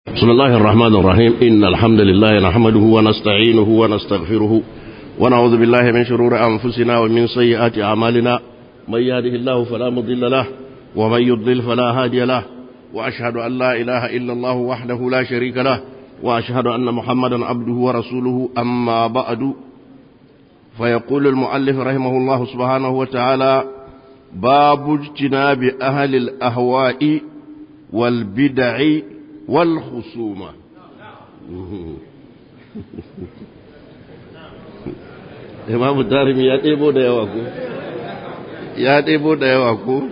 بسم الله الرحمن الرحيم إن الحمد لله نحمده ونستعينه ونستغفره ونعوذ بالله من شرور أنفسنا ومن سيئات أعمالنا من يهده الله فلا مضل له ومن يضلل فلا هادي له وأشهد أن لا إله إلا الله وحده لا شريك له وأشهد أن محمدا عبده ورسوله أما بعد فيقول المؤلف رحمه الله سبحانه وتعالى باب اجتناب أهل الأهواء والبدع والخصومة Imam Darimi ya ɗebo da yawa ko? Ya ɗebo da yawa ko?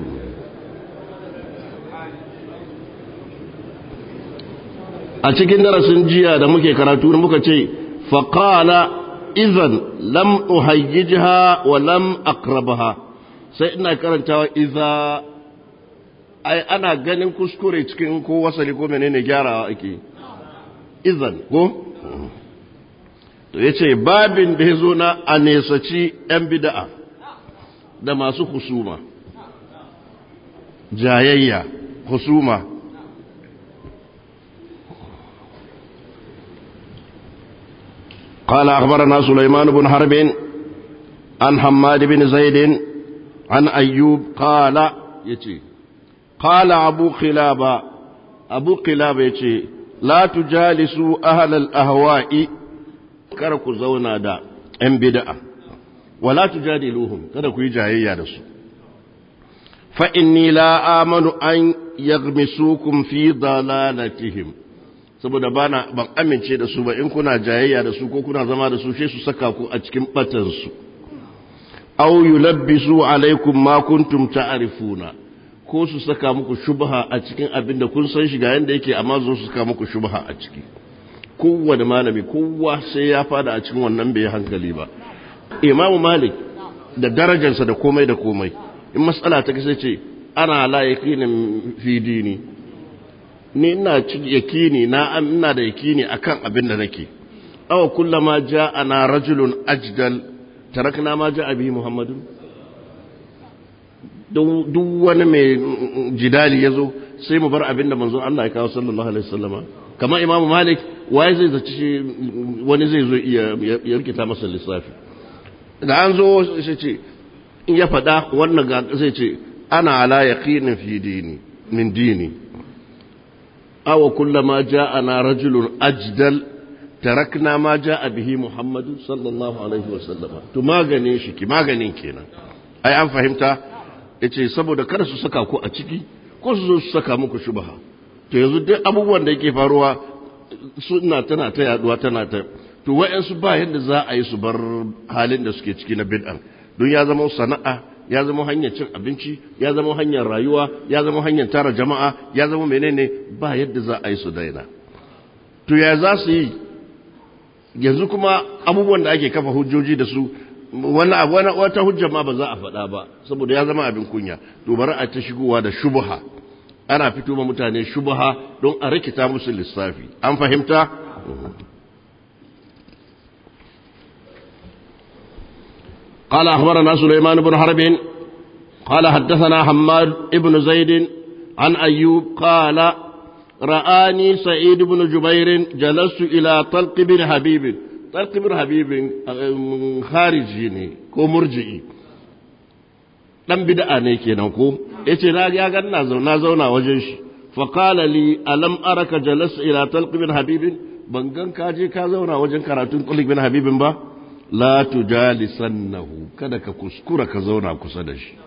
A cikin darasin jiya da muke karatu muka ce, faƙala izan lam uhayyijha wa lam akrabaha sai ina karantawa iza ai ana ganin kuskure cikin ko wasali ko menene gyarawa ake izan ko to yace babin da yazo na a nesaci yan bid'a da masu husuma jayayya husuma قال أخبرنا سليمان بن حرب عن حماد بن زيد عن أيوب قال يتي قال أبو خلابة أبو خلابة يتي لا تجالسوا أهل الأهواء كركوا زونا دا إن بدأ ولا تجادلوهم كركوا يجاهي دسو فإني لا آمن أن يغمسوكم في ضلالتهم saboda bana ban amince da su ba in kuna jayayya da su ko kuna zama da su sai su saka ku a cikin batansu aw yulabbisu alaikum ma kuntum ta'rifuna ko su saka muku shubha a cikin abin da kun san shi ga yanda yake amma zo su saka muku shubha a ciki kowane malami kowa sai ya fada a cikin wannan bai hankali ba imam malik da darajarsa da komai da komai in matsala ta kace ce ana la yaqinin fi dini ni ina yakini na ina da yakini akan abin da nake aw kullama ja'ana rajulun ajdal tarakna ma ja'a bihi muhammadun duk wani mai jidali ya zo sai mu bar abin da manzon Allah ya kawo sallallahu alaihi wasallama kamar imamu malik waye zai zaci shi wani zai zo ya rikita masa lissafi da an zo sai ce in ya faɗa wannan ga zai ce ana ala yaqinin fi dini min dini aw kullama ja'ana rajulun ajdal tarakna ma ja'a bihi muhammadu sallallahu alaihi wasallama to maganin shi ki maganin kenan ai an fahimta yace saboda kada su saka ku a ciki ko su zo su saka muku shubha to yanzu duk abubuwan da yake faruwa suna tana ta yaduwa tana ta to wayansu ba yadda za a yi su bar halin da suke ciki na bid'an don ya zama sana'a ya zama hanyar cin abinci ya zama hanyar rayuwa ya zama hanyar tara jama'a ya zama menene ba yadda za a yi su daina to ya za su yi yanzu kuma abubuwan da ake kafa hujjoji da su wani abu wata hujja ma ba za a faɗa ba saboda ya zama abin kunya to bari a ta shigowa da shubha ana fito ma mutane shubha don a rikita musu lissafi an fahimta قال أخبرنا سليمان بن حرب قال حدثنا حماد بن زيد عن أيوب قال رآني سعيد بن جبير جلست إلى طلق بن حبيب طلق بن حبيب خارجي ne ko murji'i dan bid'a ne kenan ko yace na ya ga na zauna zauna wajen shi fa qala li alam araka jalas ila talq bin habib ban gan ka je ka zauna wajen karatun talq bin habib ba la tujalisannahu kada ka kuskura ka zauna kusa da shi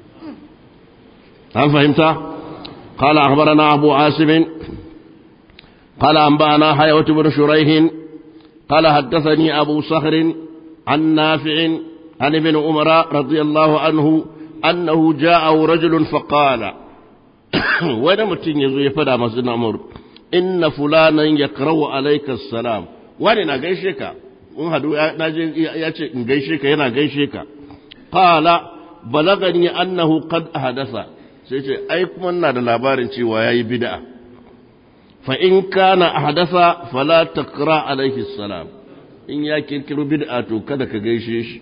an fahimta قال أخبرنا أبو عاصم قال أنبأنا حيوة بن شريح قال حدثني أبو صخر عن نافع عن ابن عمر رضي الله عنه أنه جاءه رجل فقال وين متين يزوي فدا مسجد عمر إن فلانا يقرأ عليك السلام وين نغيشك in hadu ya ce in gaishe ka yana gaishe ka qala balagani annahu qad ahdasa sai ce ai kuma ina da labarin cewa yayi bid'a fa in kana ahdasa fala taqra alaihi salam in ya kirkiro bid'a to kada ka gaishe shi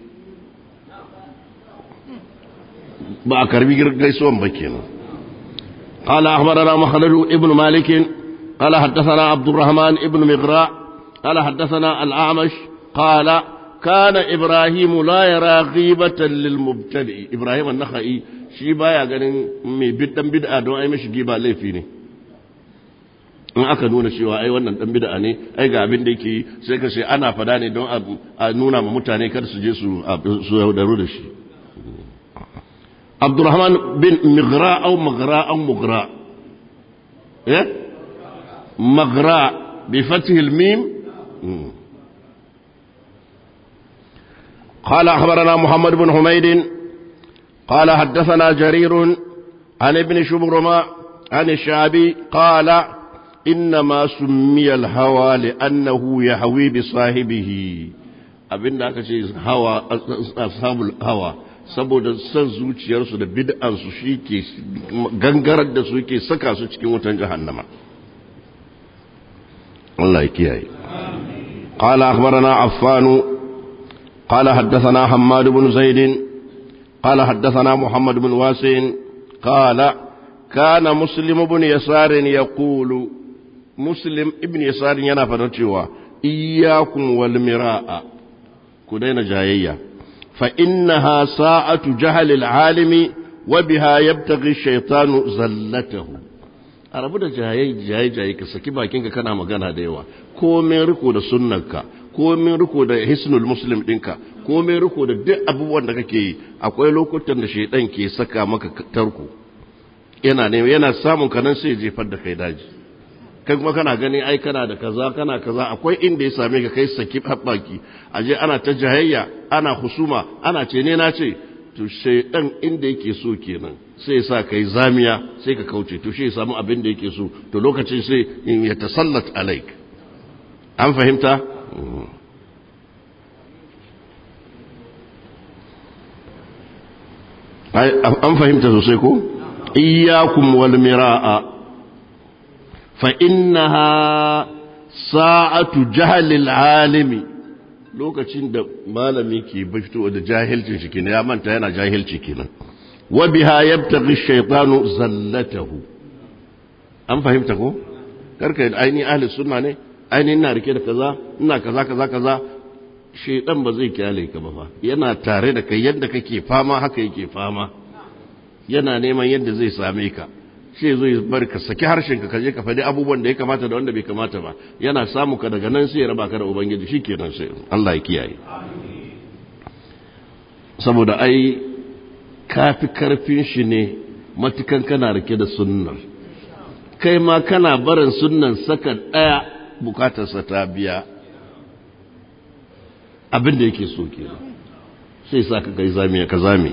ba a karbi gaisuwan ba kenan قال أخبرنا مخلد ابن مالك قال حدثنا عبد الرحمن ابن مغراء قال حدثنا الأعمش قال كان إبراهيم لا يرى غيبة للمبتدئ إبراهيم النخعي shi baya ganin mai bid'an bid'a don ai mishi giba laifi ne in aka nuna cewa ai wannan dan bid'a ne ai ga abin da yake sai ka ce ana fada ne don a nuna ma mutane kar su je su su yaudaru da shi Abdurrahman bin Mighra au Maghra au Mughra eh Maghra bi fathi al-mim قال أخبرنا محمد بن حميد قال حدثنا جرير عن ابن شبرمة عن الشعبي قال إنما سمي الهوى لأنه يهوي بصاحبه abin da aka ce hawa ashabul hawa saboda son zuciyarsu da bid'ansu shi ke gangarar da su ke saka su cikin wutan jahannama Allah ya kiyaye قال أخبرنا عفان قال حدثنا حماد بن زيد قال حدثنا محمد بن واسع قال كان مسلم بن يسار يقول مسلم ابن يسار yana fadar cewa iyyakum wal miraa ku daina jayayya fa innaha sa'atu jahl al alimi wa biha yabtaghi shaytanu zallatahu arabu da jayayya jayi ka saki bakinka kana magana da yawa komai riko da sunnarka komin riko da hisnul muslim ɗinka komin riko da duk abubuwan da kake yi akwai lokutan da shaidan ke saka maka tarko yana ne yana samun kanan sai jefar da kai daji kai kuma kana gani ai kana da kaza kana kaza akwai inda ya same ka kai saki haɓaki aje ana ta jahayya ana husuma ana ce ne na ce to shaidan inda yake so kenan sai ya sa kai zamiya sai ka kauce to shi ya samu abin da yake so to lokacin sai ya tasallat alaik an fahimta an fahimta sosai ko iyyakum wal miraa fa innaha sa'atu jahlil alimi lokacin da malami ke fito da jahilcin shi kenan ya manta yana jahilci kenan wa biha yabtaghi shaytanu zallatahu an fahimta ko karka aini ahli sunna ne aini ina rike da kaza ina kaza kaza kaza shaidan ba zai kyale ka ba fa yana tare da kai yadda kake fama haka yake fama yana neman yadda zai same ka shi zai bar ka saki harshen ka kaje ka faɗi abubuwan da ya kamata da wanda bai kamata ba yana samu ka daga nan sai ya raba ka da ubangiji shikenan sai Allah ya kiyaye saboda ai kafi karfin shi ne matukan kana rike da sunnar kai ma kana barin sunnan saka ɗaya bukatarsa ta biya abin da yake so ke sai sa ka kai zamiya ka zami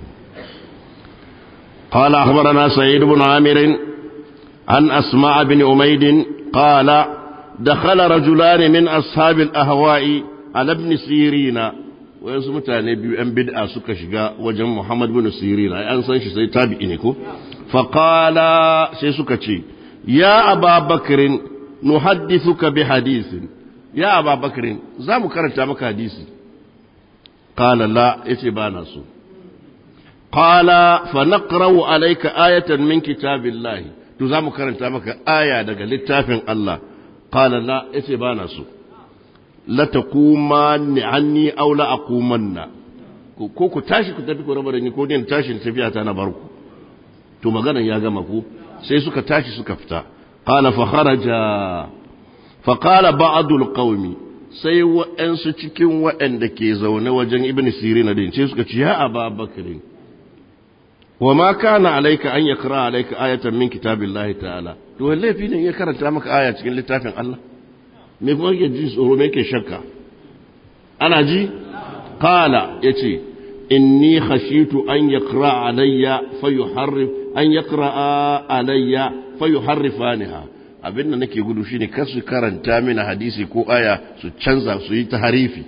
قال أخبرنا سعيد بن عامر عن أسماء بن أميد قال دخل رجلان من أصحاب الأهواء على ابن سيرين wayansu mutane biyu ‘yan bid'a suka shiga wajen Muhammad bin Sirin ai an san shi sai tabi'i ne ko faqala sai suka ce ya aba bakrin nuhaddithuka bi hadithin ya aba bakrin za mu karanta maka hadisi qala la yace ba na so qala fa naqra'u alayka ayatan min kitabillahi to za mu karanta maka aya daga littafin Allah qala la yace ba na so la taqumanni anni aw la aqumanna ko ku tashi ku tafi ku raba da ni ko ne tashi tafiya ta na barku to maganan ya gama ku sai suka tashi suka fita qala fa kharaja fa qala ba'd al sai wa'ansu cikin waɗanda ke zaune wajen ibn sirina din sai suka ce ya aba bakri wa ma kana alayka an yakra alayka ayatan min kitabillahi ta'ala to laifi ne ya karanta maka aya cikin littafin Allah me kuma yake ji tsoro me yake shakka ana ji qala yace inni khashitu an yaqra alayya fayuharrif an yaqra alayya fayuharrifaniha abinda nake gudu shine kar su karanta mini hadisi ko aya su canza su yi ta harifi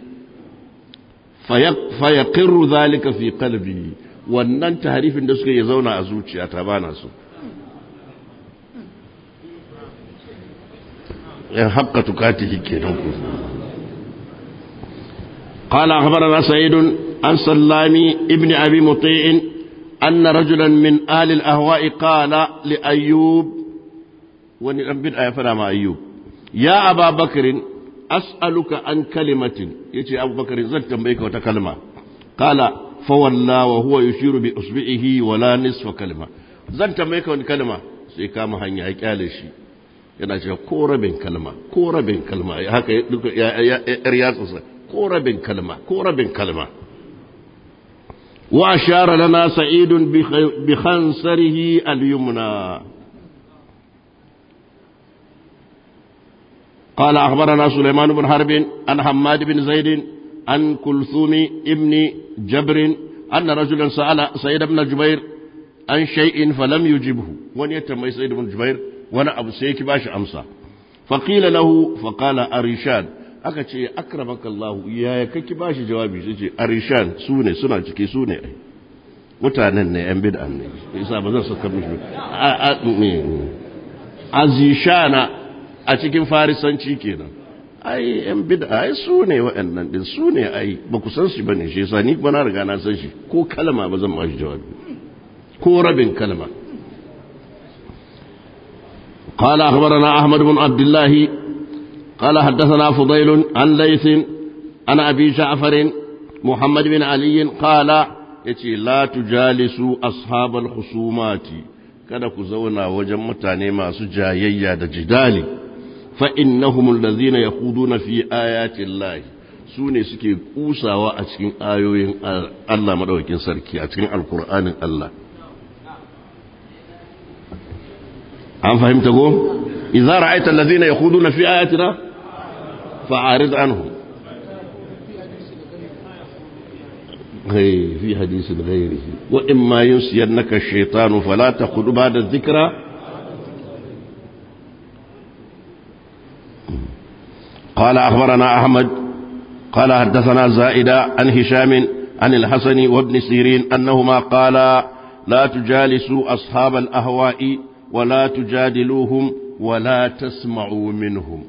fayaqirru zalika fi qalbi wannan taharifin da suka yi zauna a zuciyata bana so yan haƙƙa tukatihi kenan ku قال أخبرنا سعيد عن سلامي ابن أبي مطيع أن رجلا من آل الأهواء قال لأيوب wani dan bid'a ya fada ma ayyub ya aba bakarin as'aluka an kalimatin yace abu bakarin zan tambaye ka wata kalma qala fa walla wa huwa yushiru bi usbihi wala nisfa kalma zan tambaye ka wani kalma sai kama hanya ya kyale shi yana cewa ko rabin kalma ko rabin kalma haka duka yar yatsa ko rabin kalma ko rabin kalma wa ashara lana sa'idun bi khansarihi al-yumna قال أخبرنا سليمان بن حرب عن حماد بن زيد عن كلثوم ابن جبر أن رجلا سأل سيد بن جبير عن شيء فلم يجبه ون يتم سيد بن جبير وانا أبو سيك باش أمسى فقيل له فقال أريشان aka ce akramaka Allah ya kake ba shi jawabi sai ce arishan su ne suna ciki su ne ai mutanen ne yan bid'an ne yasa ba zan saka mishi azishana a cikin farisanci kenan ai yan bid'a ai su ne waɗannan din su ne ai ba ku san shi bane shi yasa ni kuma na riga na san shi ko kalma ba zan ba shi jawabi ko rabin kalma قال أخبرنا أحمد بن عبد الله قال حدثنا فضيل عن ليث عن أبي جعفر محمد بن علي قال يتي لا تجالسوا أصحاب الخصومات kada ku zauna wajen mutane masu jayayya da jidali fa innahum allazina yakhuduna fi ayati llahi su ne suke kusawa a cikin ayoyin Allah madaukakin sarki a cikin alkur'anin Allah an fahimta go idza ra'aita allazina yakhuduna fi ayatina fa'arid anhum في حديث غيره وإما ينسينك الشيطان فلا تقل بعد الذكرى قال أخبرنا أحمد قال حدثنا زائدة عن هشام عن الحسن وابن سيرين أنهما قالا لا تجالسوا أصحاب الأهواء ولا تجادلوهم ولا تسمعوا منهم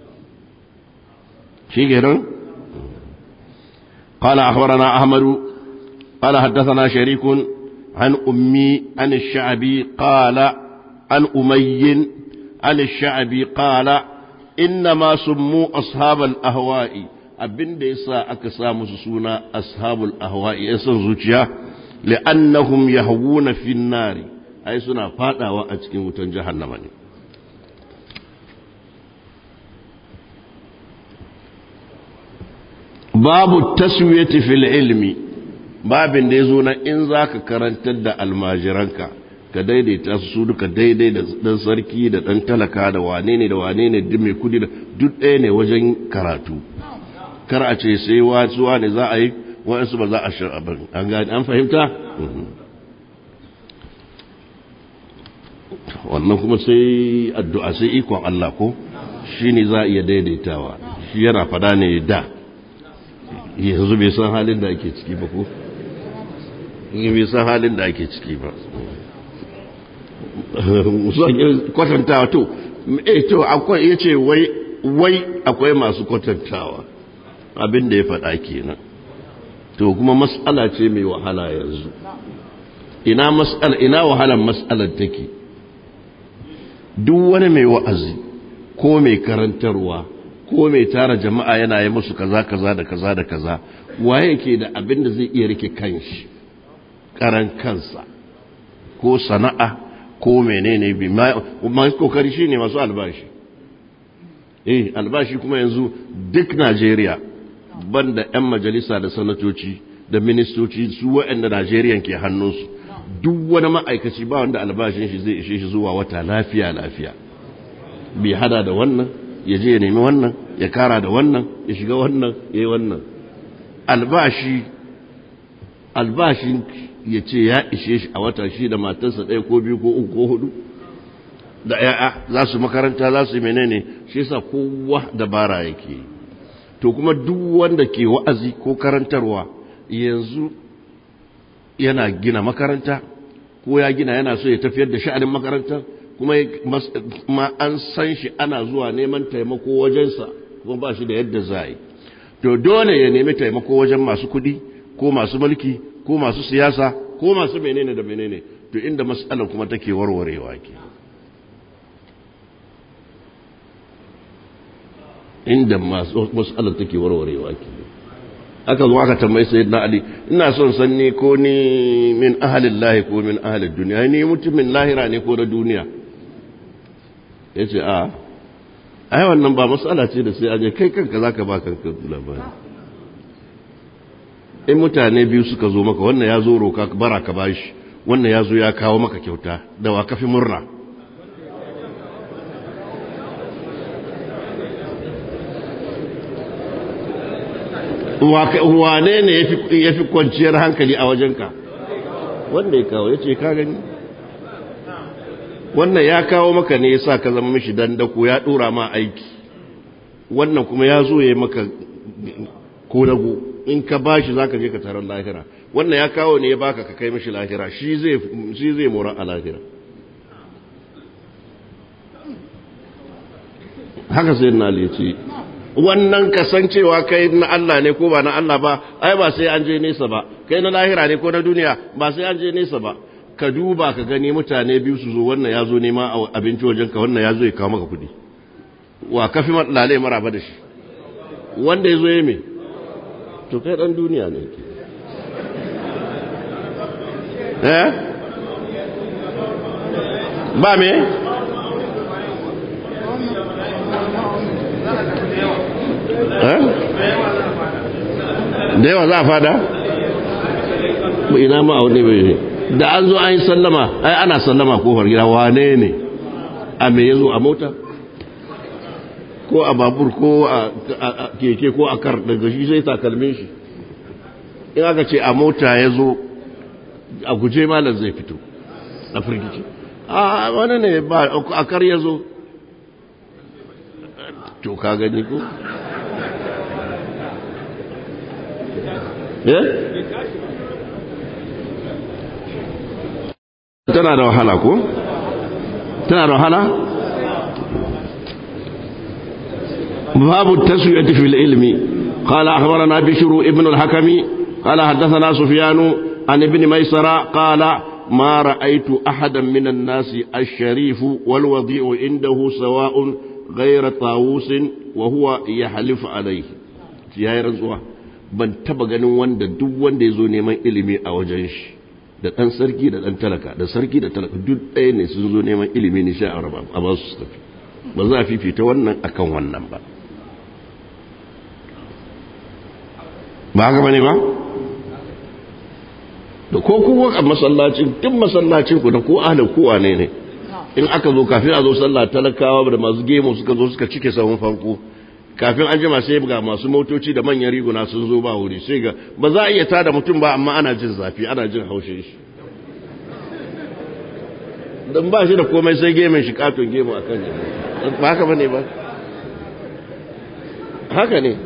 شيء قال أخبرنا أحمد قال حدثنا شريك عن أمي عن الشعبي قال عن أمي عن الشعبي قال إنما سموا أصحاب الأهواء abin da yasa aka sa musu suna ashabul ahwa'i ya san zuciya li'annahum yahwuna fin nari ai suna fadawa a cikin wutan jahannama ne babu taswiyati fil ilmi babin da yazo na in zaka karantar da almajiranka ka daidaita su duka daidai da dan sarki da dan talaka da wane ne da wane ne duk mai kudi da duk ɗaya ne wajen karatu kar a ce sai wasuwa ne za a yi wa'ansu ba za a shir'a ba an gani an fahimta wannan kuma sai addu'a sai ikon Allah ko shi ne za a iya daidaitawa shi yana fada ne da yanzu bai san halin da ake ciki ba ko bai san halin da ake ciki ba kwatantawa to eh to akwai ya ce wai wai akwai masu kwatantawa abin da ya faɗa kenan to kuma mas'ala ce mai wahala yanzu ina mas'ala ina wahalan mas'alar take duk wani mai wa'azi ko mai karantarwa ko mai tara jama'a yana yi musu kaza kaza da kaza da kaza waye ke da abin da zai iya rike kanshi karan kansa ko sana'a ko menene bi ma kokari shine masu albashi eh albashi kuma yanzu duk Najeriya banda 'yan majalisa da sanatoci da ministoci su waɗanda Najeriya ke hannunsu duk wani ma'aikaci ba wanda albashin shi zai ishe shi zuwa wata lafiya lafiya bai hada da wannan ya je ya nemi wannan ya kara da wannan ya shiga wannan ya yi wannan albashi albashin ya ce ya ishe shi a wata shi da matarsa ɗaya ko biyu ko uku ko hudu da ya'ya za su makaranta za su yi menene shi yasa kowa dabara yake yi to kuma duk wanda ke wa'azi ko karantarwa yanzu yana gina makaranta ko ya gina yana so ya tafiyar da sha'anin makaranta kuma an san shi ana zuwa neman taimako wajensa kuma ba shi da yadda za yi to dole ya nemi taimako wajen masu kudi ko masu mulki ko masu siyasa ko masu menene da menene to inda matsalar kuma take warwarewa ke inda masu matsalar take warwarewa ke aka zo aka tambayi sayyidina ali ina son san ni ko ni min ahalin lahi ko min ahalin duniya ni mutumin lahira ne ko na duniya ya ce a ai wannan ba matsala ce da sai aje kai kanka za ka ba kanka labari in mutane biyu suka zo maka wannan ya zo roka bara ka bashi wannan ya zo ya kawo maka kyauta da wa kafi murna wane ne ya fi kwanciyar hankali a wajenka wanda ya kawo ya ce ka gani wannan ya kawo maka ne ya sa ka zama mishi dandako ya dora ma aiki wannan kuma ya zo ya yi maka kodago in ka ba shi za ka je ka tarar lahira wannan ya kawo ne ya baka ka kai mishi lahira shi zai mora a lahira haka sai na ce wannan kasancewa kai na Allah ne ko ba na Allah ba ai ba sai an je nesa ba kai na lahira ne ko na duniya ba sai an je nesa ba ka duba ka gani mutane biyu su zo wannan ya zo nema abinci wajen ka wannan ya zo ya kawo maka kudi wa kafi lalai maraba da shi wanda ya zo ya me to kai dan duniya ne ke eh ba me da yawa za a fada? ina ma a wani bai da an zo an yi sallama ai ana sallama kofar gida wane ne a me yazo a mota ko a babur ko a keke ko a kar daga shi sai takalmin shi in aka ce a mota ya zo a guje malar zai fito a firgici a wani ne ba a kar ya zo to ka gani ko tana da wahala ko? tana da wahala? babu taswiyati fil ilmi قال أخبرنا بشر ابن الحكم قال حدثنا سفيان عن ابن ميسرة قال ما رأيت أحدا من الناس الشريف والوضيع عنده سواء غير طاووس وهو يحلف عليه يا رزوه ban taba ganin wanda duk wanda ya zo neman ilimi a wajen shi da ɗan sarki da ɗan talaka da sarki da talaka duk ɗaya ne sun zo neman ilimi ne sha araba a ba su tafi ba za a fifita wannan akan wannan ba ba haka bane ba da ko kowa a masallacin duk masallacin ku da ko ahlin kowa ne ne in aka zo kafin a zo sallah talakawa da masu gemu suka zo suka cike sahun farko kafin an jima sai ga masu motoci da manyan riguna sun zo ba wuri sai ga ba za a iya tada mutum ba amma ana jin zafi ana jin haushin shi don ba shi da komai sai gemen shi katon gemu a kan ba haka bane ba haka ne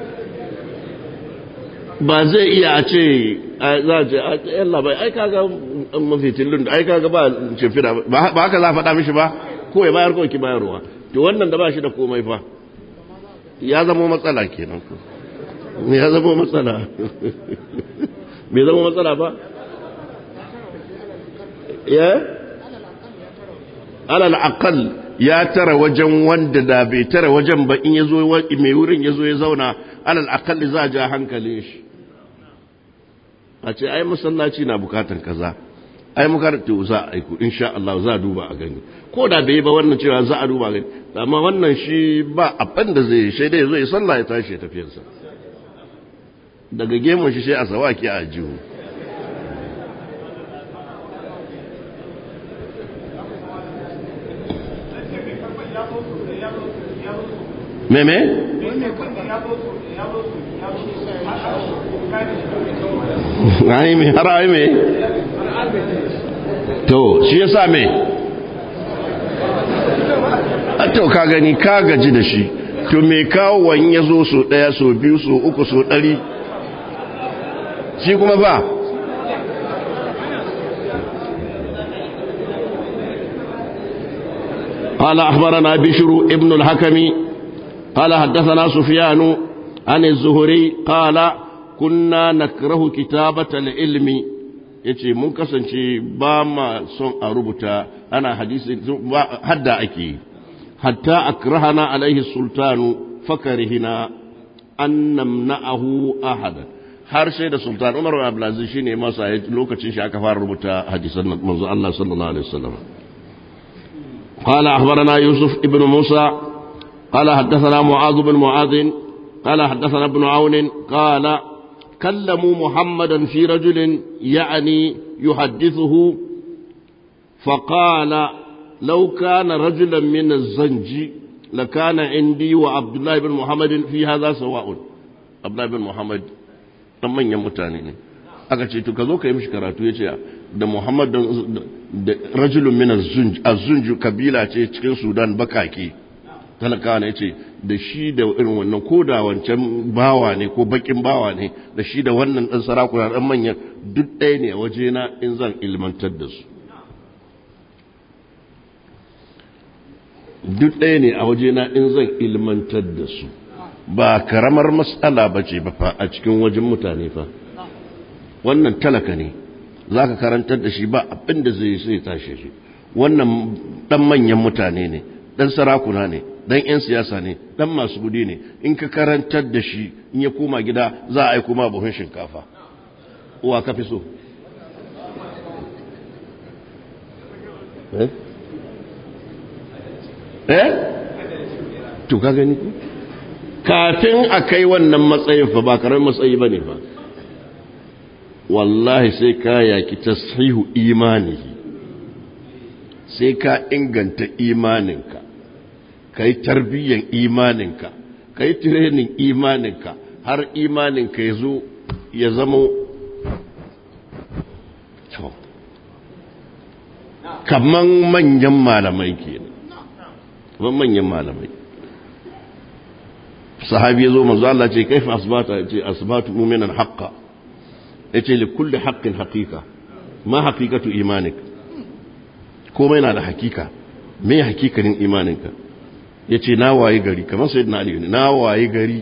ba zai iya a ce za a ce yan labai ai kaga mafitin da ai kaga ba shimfida ba haka za a faɗa mishi ba ko ya bayar ko ki bayarwa to wannan da ba shi da komai fa ya zama matsala kenan ku ya zama matsala bai zama matsala ba ya alal aqal ya tara wajen wanda da bai tara wajen ba in yazo mai wurin yazo ya zauna alal aqal za a ja hankalin shi a ce ai masallaci na bukatan kaza ai makarantu za a aiku insha Allah za a duba a gani ko da bai ba wannan cewa za a duba a gani amma wannan shi ba abin da zai shi dai zo ya sallah ya tashi ya tafiyarsa daga gemun shi sai a sawaki a jihu meme? ai me har ai me to shi yasa me to ka gani ka gaji da shi to me kawo wani ya zo so daya so biyu so uku so dari shi kuma ba قال أخبرنا بشر ابن الحكم قال حدثنا سفيان عن الزهري قال كنا نكره كتابة العلم yace mun kasance ba ma son a rubuta ana hadisi hadda ake hatta akrahana alaihi sultanu fakarihina an namna'ahu ahadan har sai da sultan umar bin abdulaziz shine masa lokacin shi aka fara rubuta hadisan manzo Allah sallallahu alaihi wasallam قال أخبرنا يوسف ابن موسى قال حدثنا معاذ بن معاذ قال حدثنا ابن عون قال كلموا محمدا في رجل يعني يحدثه فقال لو كان رجلا من الزنج لكان عندي وعبد الله بن محمد في هذا سواء عبد الله بن محمد dan manyan mutane ne aka ce to ka zo ka yi mishi karatu ya ce da muhammad da rajulun min az-zunj kabila ce cikin sudan bakake talakawa ne ce da shi da irin wannan ko da wancan bawa ne ko bakin bawa ne da shi da wannan dan sarakuna dan manyan duk ɗaya ne a wajena in zan ilmantar da su duk ɗaya ne a wajena in zan ilmantar da su ba karamar matsala ba ce ba fa a cikin wajen mutane fa wannan talaka ne za ka karantar da shi ba abin da zai sai tashi shi wannan ɗan manyan mutane ne ɗan sarakuna ne ɗan 'yan siyasa ne ɗan masu gudi ne in ka karantar da shi in ya koma gida za a yi kuma buhun shinkafa uwa ka fi so eh eh to ka gani ku kafin a kai wannan matsayin fa ba karamin matsayi bane ba wallahi sai ka yaki tashihu imanihi sai ka inganta imaninka ka yi tarbiyyan imaninka ka yi tirenin imaninka har imaninka ya zo ya zama kaman manyan malamai kenan kaman manyan malamai sahabi ya zo manzo Allah ce kaifa asbata ce asbatu mu'minan haqqa yace li kulli haqqin haqiqa ma haqiqatu imanik komai na da hakika me hakikanin imaninka yace na waye gari kamar sayyidina ali ne na waye gari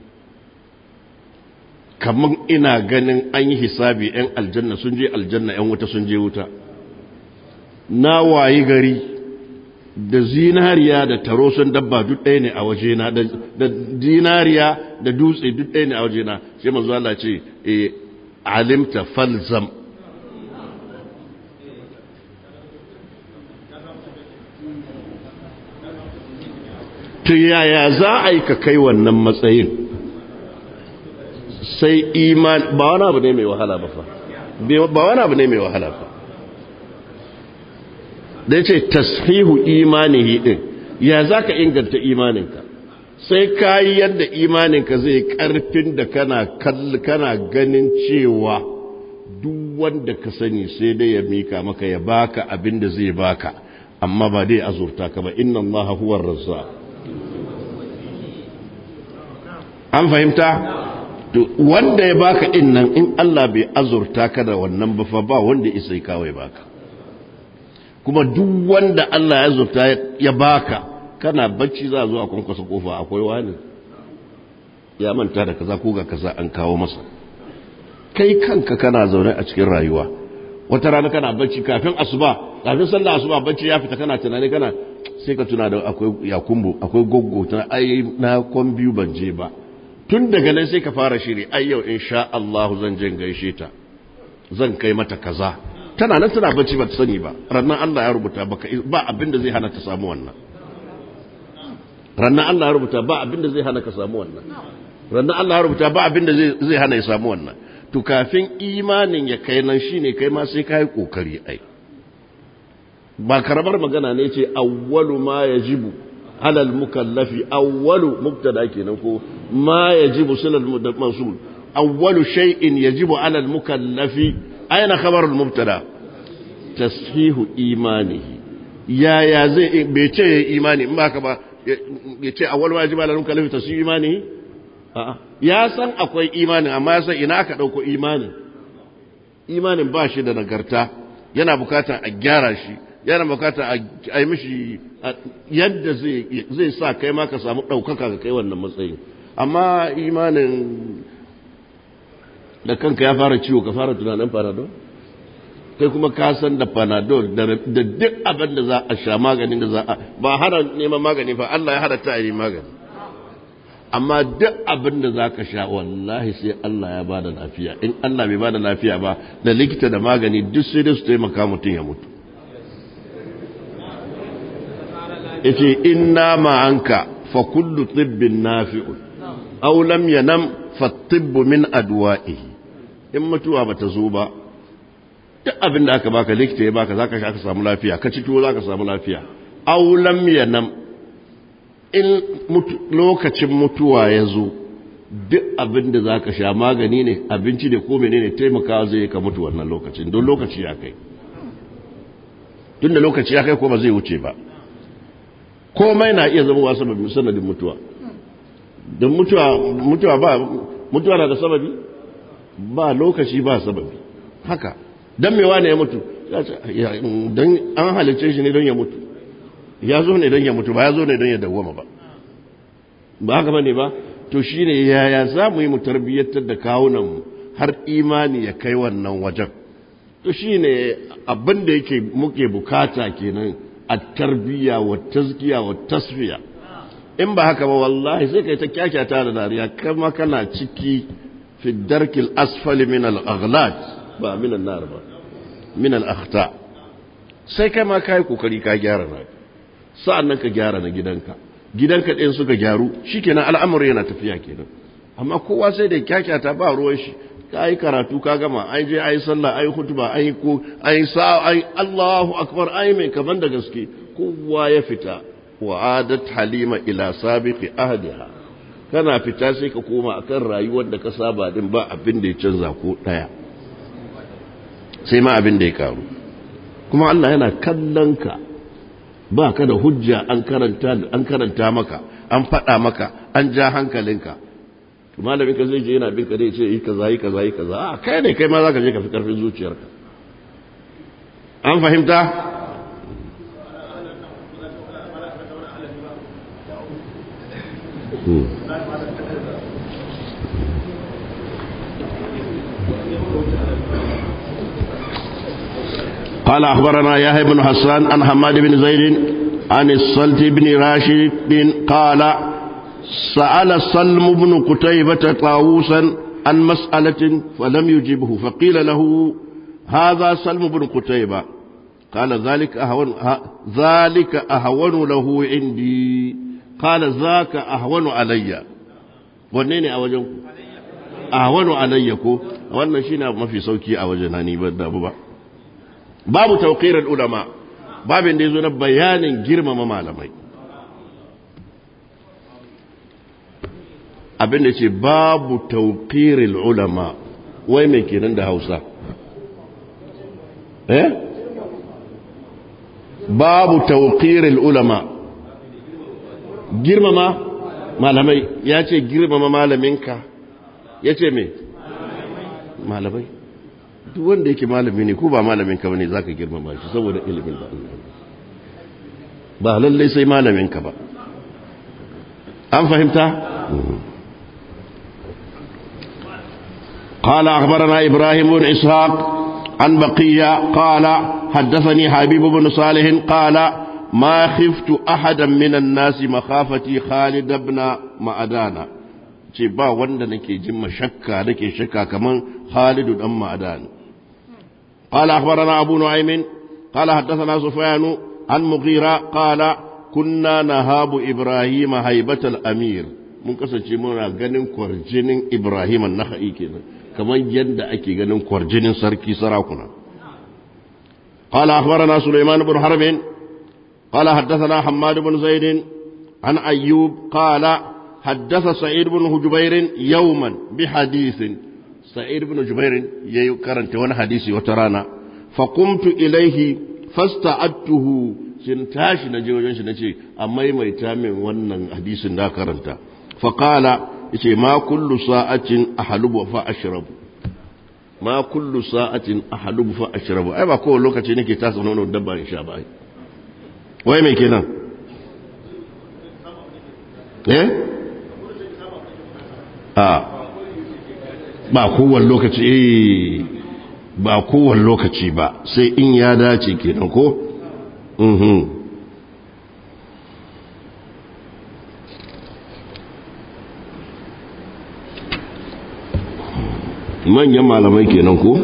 kamar ina ganin an yi hisabi yan aljanna sun je aljanna yan wuta sun je wuta na waye gari da zinariya da taro sun dabba duk ɗaya ne a wajena da zinariya da dutse duk ɗaya ne a wajena sai manzo Allah ce e alimta falzam to yaya za a yi ka kai wannan matsayin sai iman ba wani abu ne mai wahala ba fa ba wani abu ne mai wahala ba da ya ce tashihu imanihi din ya za ka inganta imaninka sai ka yi yadda imaninka zai karfin da kana kana ganin cewa duk wanda ka sani sai dai ya mika maka ya baka abin da zai baka amma ba dai azurta ka ba inna allaha huwar razza an fahimta wanda ya baka din nan in Allah bai azurta ka da wannan ba fa ba wanda isai kawai baka kuma duk wanda Allah ya zurta ya baka kana bacci za a zo a kwankwasa kofa akwai wani ya manta da kaza ko ga kaza an kawo masa kai kanka kana zaune a cikin rayuwa wata rana kana bacci kafin asuba kafin sallah asuba bacci ya fita kana tunani kana sai ka tuna da akwai yakumbu akwai goggo tana ai na kwan biyu ban je ba tun daga nan sai ka fara shiri ai yau insha Allah zan je gaishe ta zan kai mata kaza tana nan tana bacci ba ta sani ba rannan Allah ya rubuta ba abin da zai hana ta samu wannan rannan Allah ya rubuta ba abin da zai hana ka samu wannan rannan Allah ya rubuta ba abin da zai hana ya samu wannan to kafin imanin ya kai nan shine kai ma sai kai kokari ai ba karamar magana ne ce awwalu ma yajibu ala al-mukallafi awwalu mubtada kenan ko ma yajibu silal masul awwalu shay'in yajibu ala al-mukallafi أين خبر المبتدا تصحيح إيمانه يا يا زي بيتي إيماني ما كبا بيتي أول واجب على المكلف تصحيح إيمانه ya san akwai imanin amma ya san ina aka ɗauko imanin imanin ba shi da nagarta yana bukata a gyara shi yana bukata a yi mishi yadda zai sa kai ma ka samu ɗaukaka ga kai wannan matsayin amma imanin da kanka ya fara ciwo ka fara tunanin panadol kai kuma ka san da panadol da duk abin da za a sha maganin da za a ba hana neman magani fa Allah ya hada ta yi magani amma duk abin da za ka sha wallahi sai Allah ya bada lafiya in Allah bai bada lafiya ba da likita da magani duk sai dai su taimaka mutum ya mutu yace inna ma'anka fa kullu tibbin nafi'un aw lam yanam fa tibbu min adwa'ihi in mutuwa bata zo ba duk abin da aka baka likita ya baka zaka sha ka samu lafiya ka ci tuwo zaka samu lafiya aw lam yanam in lokacin mutuwa ya zo duk abin da zaka sha magani ne abinci ne ko menene taimakawa zai ka mutu wannan lokacin don lokaci ya kai tunda lokaci ya kai ko ba zai wuce ba komai na iya zama sababin sanadin mutuwa don mutuwa mutuwa ba mutuwa na da sababi ba lokaci ba sababi haka don mewa ne ya mutu don an halicce shi ne don ya mutu ya zo ne don ya mutu ba ya zo ne don ya dawwama ba ba haka ba ne ba to shi ne yaya za mu yi mu tarbiyyantar da kawunanmu har imani ya kai wannan wajen to shi ne abin da yake muke bukata kenan a tarbiyya wa tazkiya wa tasfiya in ba haka ba wallahi sai kai ta kyakyata da dariya kama kana ciki fi darkil asfali min al-aghlad ba min an-nar ba min al-akhta sai kai ma kai kokari ka gyara na sa'annan ka gyara na gidanka gidanka ɗin suka gyaru shikenan al'amari yana tafiya kenan amma kowa sai da kyakyata ba ruwan shi ka yi karatu ka gama an je an yi sallah an yi hutuba an yi ko an yi sa'a an yi Allahu akbar an yi mai kaman da gaske kowa ya fita wa adat halima ila sabiqi ahdiha kana fita sai ka koma akan rayuwar da ka saba din ba abin da ya canza ko daya sai ma abin da ya karu kuma Allah yana kallon ka ba ka da hujja an karanta an karanta maka an faɗa maka an ja hankalinka malamin ka zai je yana bin ka dai ce yi kaza yi kaza yi kaza a kai ne kai ma za ka je ka fi karfin zuciyarka an fahimta قال أخبرنا يحيى بن حسان عن حماد بن زيد عن الصلت بن راشد قال سأل سلم بن قتيبة طاووسا عن مسألة فلم يجبه فقيل له هذا سلم بن قتيبة قال ذلك أهون ذلك أهون له عندي قال ذاك أهون علي ونيني أوجنكم أهون عليكم wannan shine abu mafi sauki a wajena ni ba da ba babu tawqirar ulama babin da yazo na bayanin girmama malamai abin da ce babu tauƙirin ulama wai mai kenan da hausa eh babu tauƙirin ulama girmama malamai ya ce girmama malaminka ya ce mai malamai duk wanda yake malami ne ko ba malaminka ba ne za ka girmama shi saboda ilimin da ba lallai sai malaminka ba an fahimta? قال أخبرنا إبراهيم بن إسحاق عن بقية قال حدثني حبيب بن صالح قال ما خفت أحدا من الناس مخافتي خالد بن معدان ce ba wanda nake jin shakka nake shakka kaman Khalidu dan Ma'dan قال أخبرنا أبو نعيم قال حدثنا سفيان عن مغيرة قال كنا نهاب إبراهيم هيبة الأمير mun kasance muna ganin kwarjinin Ibrahim an-Nakhai kenan kamar yadda ake ganin kwarjinin sarki sarakuna قال أخبرنا سليمان بن حرب قال حدثنا حماد بن زيد عن أيوب قال حدث سعيد بن جبير يوما بحديث سعيد بن جبير يكرنت وانا حديثي وترانا فقمت إليه فاستعدته sun tashi na je wajen shi na ce a maimaita min wannan hadisin da karanta faƙala ya ce ma kullu sa'atin a halubu fa ashrabu ma kullu sa'atin a halubu fa ashrabu ai ba kowane lokaci nake tasa nono dabba in sha ba ai wai mai kenan eh a ba kowane lokaci eh ba kowane lokaci ba sai in ya dace kenan ko manyan malamai kenan ko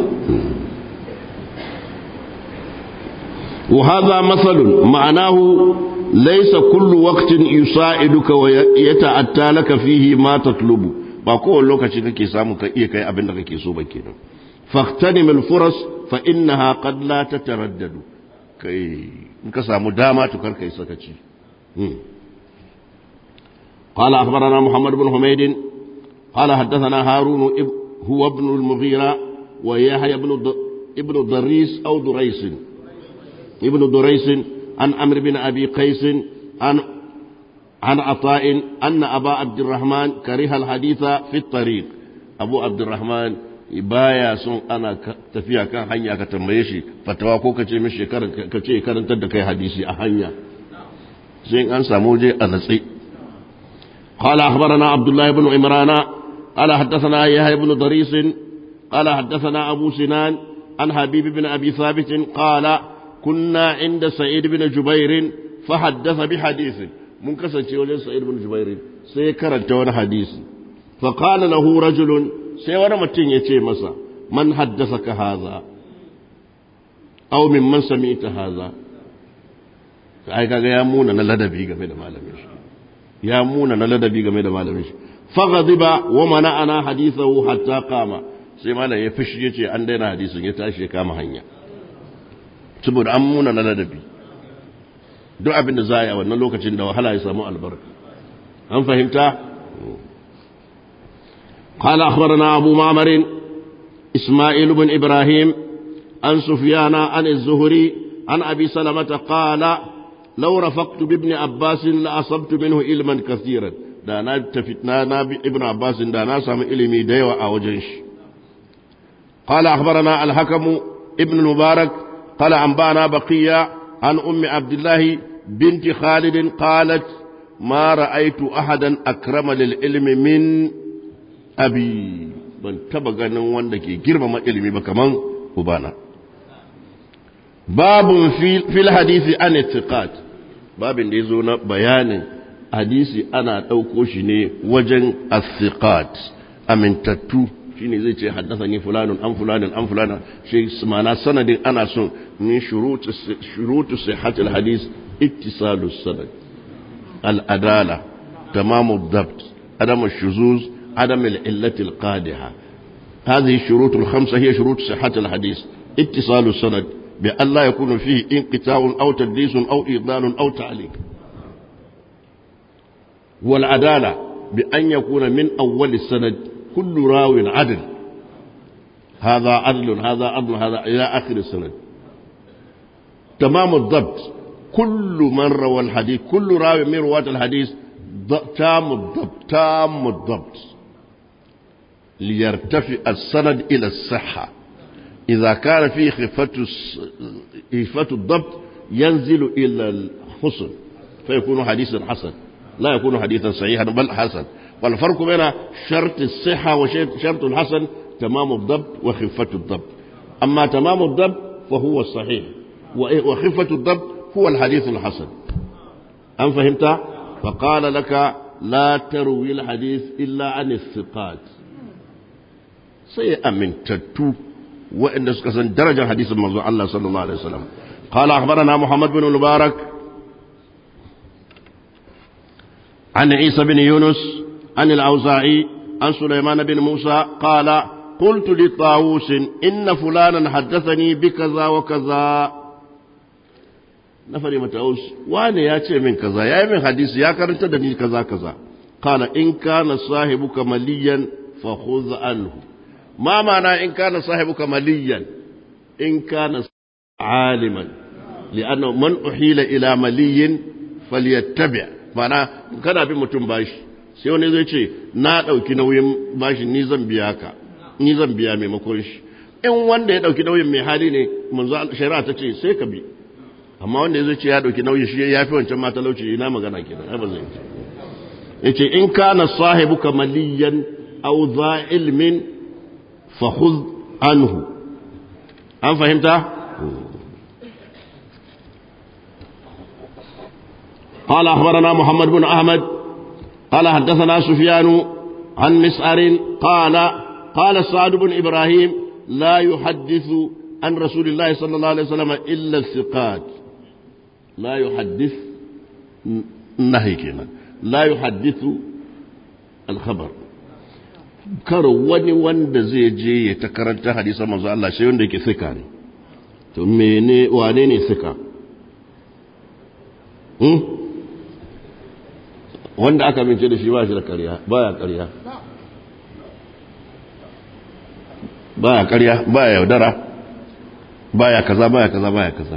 وهذا مثل معناه ليس كل وقت يساعدك ويتأتى لك فيه ما تطلب ba kowane lokaci kake samu ka iya kai abin da kake so ba kenan faqtanim al-furas fa innaha qad la tataraddadu kai in ka samu dama to kar kai sakaci قال أخبرنا محمد بن حميد قال حدثنا هارون هو ابن المغيرة ويحيى بن ابن ضريس أو دريس ابن دريس عن عمرو بن أبي قيس عن عن عطاء أن أبا عبد الرحمن كره الحديث في الطريق أبو عبد الرحمن baya son ana tafiya kan hanya ka tambaye shi fatawa ko ka ce mishi ka ce karantar da kai hadisi a hanya sai an samu je a natsi قال أخبرنا عبد الله بن عمران قال حدثنا يحيى بن ضريس قال حدثنا أبو سنان عن حبيب بن أبي ثابت قال كنا عند سعيد بن جبير فحدث بحديث من كسن وجه سعيد بن جبير سيكرت وانا حديث فقال له رجل سيوانا متين يتي مسا من حدثك هذا أو من من سمعت هذا ai kaga ya muna na ladabi game da malamin shi ya muna na ladabi game da malamin shi faghadiba wa mana'ana hadithahu hatta qama sai malam ya fishi yace an daina hadisin ya tashi ya kama hanya saboda an muna na ladabi duk abin da za a yi a wannan lokacin da wahala ya samu albarka an fahimta قال أخبرنا أبو معمر إسماعيل بن إبراهيم عن سفيان عن الزهري عن أبي سلمة قال لو رفقت بابن عباس لأصبت منه علما كثيرا da na tafi na na bi ibn abbas da na samu ilimi da yawa a wajen shi qala akhbarana al-hakim ibn mubarak qala anbana baqiya an ummi abdullah binti khalid qalat ma ra'aytu ahadan akrama lil ilmi min abi ban taba ganin wanda ke girmama ilimi ba kaman ubana babun fil hadisi an ittiqat babin da yazo na bayanin hadisi ana ɗauko shi ne wajen asiqat amintattu shine zai ce haddathani fulanun an fulanin an fulana shi mana sanadin ana son min shurutu shurutu sihhatil hadis ittisalu sanad al adala tamamu dabt adam shuzuz adam al illati al qadiha هذه الشروط الخمسة هي شروط صحة الحديث اتصال السند بأن لا يكون فيه انقطاع أو تدليس أو إضلال أو تعليق والعدالة بأن يكون من أول السند كل راو عدل هذا عدل هذا عدل هذا إلى آخر السند تمام الضبط كل من روى الحديث كل راوي من رواة الحديث تام الضبط تام الضبط ليرتفع السند إلى الصحة إذا كان فيه خفة خفة الضبط ينزل إلى الحسن فيكون حديثا حسن لا يكون حديثا صحيحا بل حسن والفرق بين شرط الصحة وشرط الحسن تمام الضبط وخفة الضبط أما تمام الضبط فهو الصحيح وخفة الضبط هو الحديث الحسن أم فهمت؟ فقال لك لا تروي الحديث إلا عن الثقات سيأمن تتو وإن سكسن درجة حديث الموضوع الله صلى الله عليه وسلم قال أخبرنا محمد بن المبارك عن عيسى بن يونس عن الأوزاعي عن سليمان بن موسى قال قلت لطاووس إن فلانا حدثني بكذا وكذا نفري متعوس وانا ياتي من كذا يا من حديث يا كرنت دني كذا كذا قال إن كان صاحبك مليا فخذ عنه ما معنى إن كان صاحبك مليا إن كان عالما لأنه من أحيل إلى ملي فليتبع mana kana bin mutum bashi sai wani zai ce na ɗauki nauyin bashin ni zan biya ka ni zan biya maimakon shi in wanda ya ɗauki nauyin mai hali ne manzo shari'a ta ce sai ka bi amma wanda zai ce ya ɗauki nauyi shi ya fi wancan matalauci ina magana kenan ai ba zai ce yace in kana sahibuka maliyan aw za ilmin fa khudh anhu an fahimta قال أخبرنا محمد بن أحمد قال حدثنا سفيان عن مسعر قال قال سعد بن إبراهيم لا يحدث عن رسول الله صلى الله عليه وسلم إلا الثقات لا يحدث نهي كنا لا يحدث الخبر kar wani wanda zai je ya ta karanta hadisan manzo Allah sai wanda yake sika ne to mene wane ne sika hmm? wanda aka mince da shi ba shi da ƙarya baya ƙarya baya ƙarya baya yaudara baya kaza baya kaza baya kaza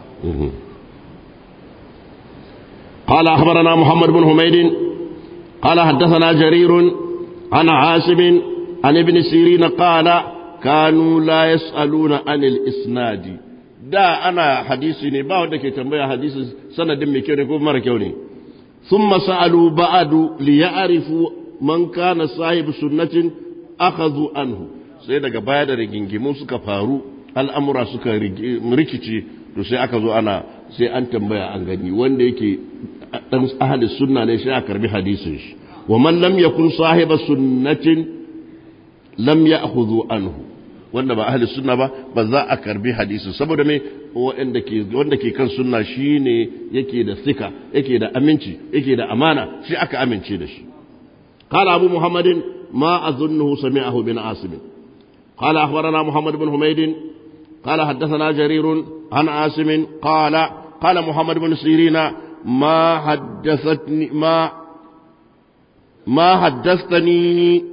قال أخبرنا محمد بن حميد قال حدثنا جرير عن عاصم عن ابن سيرين قال كانوا لا يسألون عن الإسناد da ana hadisi ne ba wanda ke tambaya hadisi sanadin mai kyau ne ko mara kyau ne thumma sa'alu ba'du li ya'rifu man kana sahibu sunnatin akhadhu anhu sai daga baya da rigingimu suka faru al'amura suka rikici to sai aka zo ana sai an tambaya an gani wanda yake dan ahli sunna ne sai a karbi hadisin shi wa man lam yakun sahiba sunnatin lam ya'khudhu anhu wanda ba ahli sunna ba ba za a karbi hadisi saboda me wanda ke wanda ke kan sunna shine yake da sika yake da aminci yake da amana shi aka amince da shi قال أبو محمد ما أظنه سمعه بن عاصم قال أخبرنا محمد بن حميد قال حدثنا جرير عن عاصم قال قال محمد بن سيرين ما حدثتني ما ما حدثتني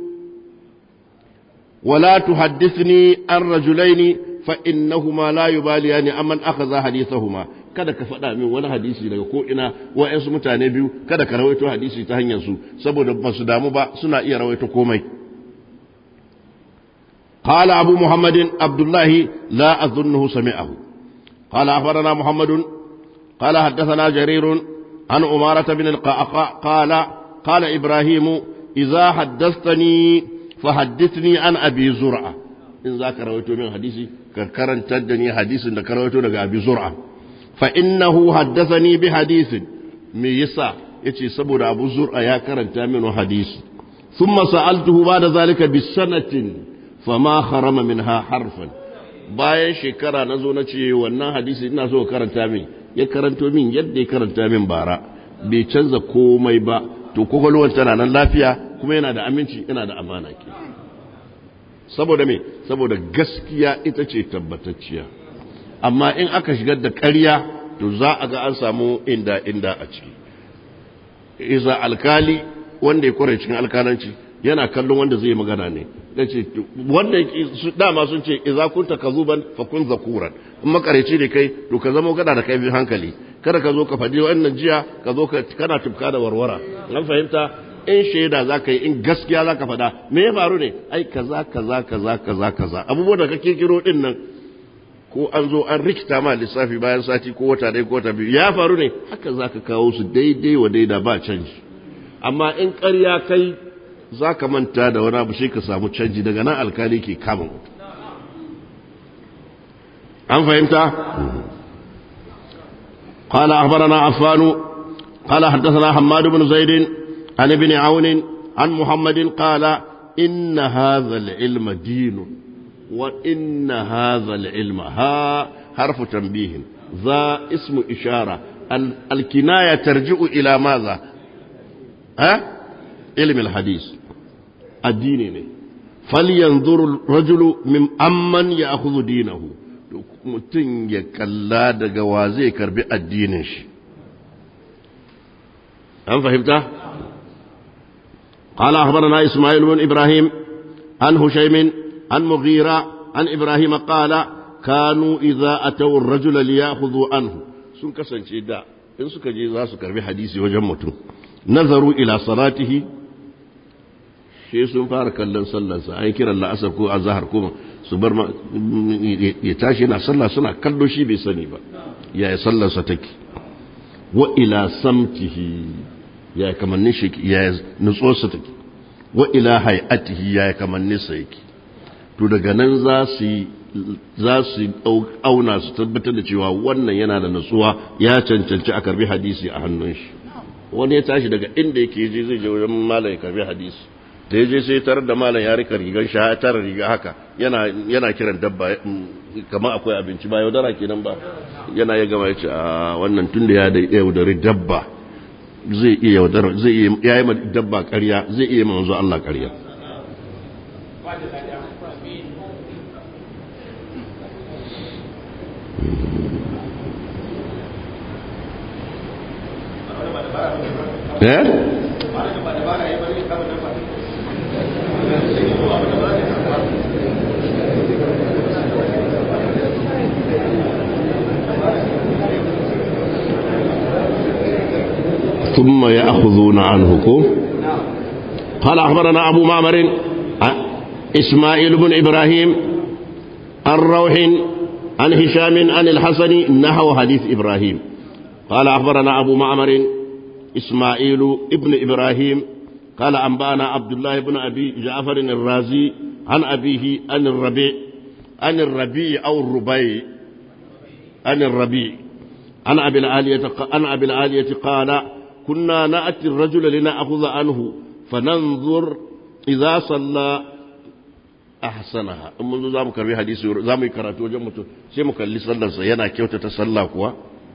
ولا تحدثني عن رجلين فإنهما لا يباليان أمن أخذ حديثهما kada ka faɗa min wani hadisi daga ko ina wa'yansu mutane biyu kada ka rawaito hadisi ta hanyar su saboda ba su damu ba suna iya rawaito komai قال أبو محمد عبد الله لا أظنه سمعه قال أخبرنا محمد قال حدثنا جرير عن أمارة بن القعقاع قال قال إبراهيم إذا حدثتني فحدثني عن أبي زرعة إن ذاك رويته من حديثي كرن تدني حديث إن كرويته لك أبي زرعة فإنه حدثني بحديث ميسا يتي سبور أبو زرعة يا كرن تامن حديث ثم سألته بعد ذلك بسنة فما خرم منها حرفا bayan shekara na zo na ce wannan hadisi ina so karanta min ya karanto min yadda ya karanta min bara bai canza komai ba to kwakwalwar tana nan lafiya kuma yana da aminci yana da amana ke saboda me saboda gaskiya ita ce tabbatacciya amma in aka shigar da ƙarya to za a ga an samu inda inda a ciki isa alkali wanda ya kware cikin alkalanci yana kallon wanda zai magana ne da ce wanda dama sun ce idza kunta kazuban fa kun zakuran in makareci ne kai to ka zama gada da kai bi hankali kada ka zo ka faɗi wannan jiya ka zo kana tufka da warwara an fahimta in shaida za ka yi in gaskiya za ka faɗa me ya faru ne ai kaza kaza kaza kaza kaza abubuwan da ka kirkiro din nan ko an zo an rikita ma lissafi bayan sati ko wata ɗaya ko wata biyu ya faru ne haka za ka kawo su daidai wa daida ba canji amma in ƙarya kai za ka manta da wani abu sai ka samu canji daga nan alkali ke kama mutu an fahimta قال أخبرنا عفان قال حدثنا حماد بن زيد عن ابن عون عن محمد قال إن هذا العلم دين وإن هذا العلم ها حرف تنبيه ذا اسم إشارة الكناية ترجع إلى ماذا ها علم الحديث الدين ne falyanzur rajulu min amman ya'khudhu dinahu mutum ya kalla daga wa zai karbi addinin shi an fahimta قال أخبرنا إسماعيل بن إبراهيم عن هشيم عن مغيرة عن إبراهيم قال كانوا إذا أتوا الرجل ليأخذوا عنه sun kasance da in suka je za su karbi hadisi wajen mutum nazaru ila salatihi shi sun fara kallon sallarsa an kiran la'asar ko azhar ko su bar ya tashi yana sallah suna kallo shi bai sani ba yaya sallarsa take wa ila samtihi yaya kamannin shi yaya nutsuwarsa take wa ila hay'atihi yaya kamannin sa yake to daga nan za su za su auna su tabbatar da cewa wannan yana da nutsuwa ya cancanci a karbi hadisi a hannun shi wani ya tashi daga inda yake je zai je wajen malam ya karbi hadisi da ya je sai tarar da malam ya rika rigar shi ya tara riga haka yana yana kiran dabba kamar akwai abinci ba yaudara kenan ba yana ya gama ya ce a wannan tun da ya da yaudari dabba zai iya yaudara zai iya ya yi dabba ƙarya zai iya manzo Allah ƙarya eh ثم يأخذون عنه قال أخبرنا أبو معمر إسماعيل بن إبراهيم عن روح عن هشام عن الحسن نحو حديث إبراهيم قال أخبرنا أبو معمر إسماعيل ابن إبراهيم قال أنبانا عبد الله بن أبي جعفر الرازي عن أبيه عن الربيع عن الربيع أو الربيع عن الربيع عن أبي العالية عن أبي العالية قال كنا نأتي الرجل لنأخذ عنه فننظر إذا صلى أحسنها أما زام كربي حديث زام كراتو جمتو سيما كان لصلى سينا كيوتة تصلى كوا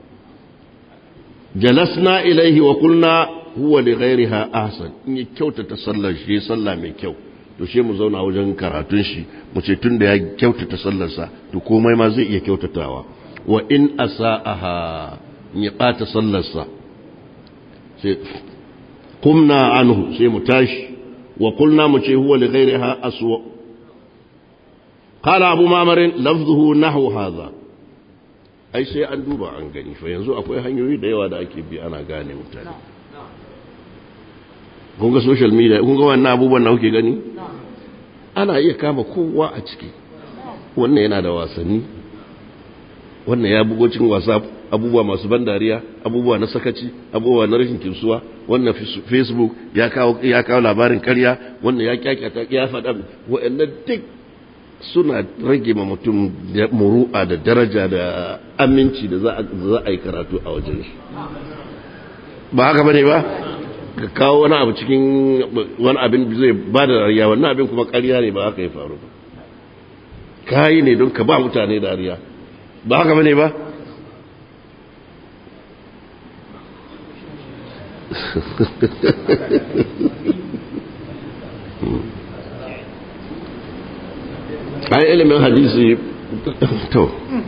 جلسنا إليه وقلنا هو لغيرها أحسن إن كيوتة تصلى شيء صلى من كيو to she mu zauna wajen karatun shi mu ce tun da ya kyautata sallarsa to komai ma zai iya kyautatawa wa in asa'aha in ya ɓata sallarsa sai kumna anhu sai mu tashi wa kulna mu ce huwa li ghairiha aswa qala abu mamar lafzuhu nahwu hadha ai sai an duba an gani fa yanzu akwai hanyoyi da yawa da ake bi ana gane mutane kun ga social media kun ga wannan abubuwan da kuke gani ana iya kama kowa a ciki wannan yana da wasanni wannan ya bugo cikin wasa abubuwa masu ban dariya abubuwa na sakaci abubuwa na rashin kinsuwa wannan facebook ya kawo ya kawo labarin karya wannan ya kyakyata ya faɗa wa'annan duk suna rage ma mutum muru'a da daraja da aminci da za a yi karatu a wajen shi ba haka bane ba ka kawo wani abu cikin wani abin zai ba da dariya wannan abin kuma karya ne ba haka ya faru ba kayi ne don ka ba mutane dariya ba haka bane ba ai ilimin hadisi to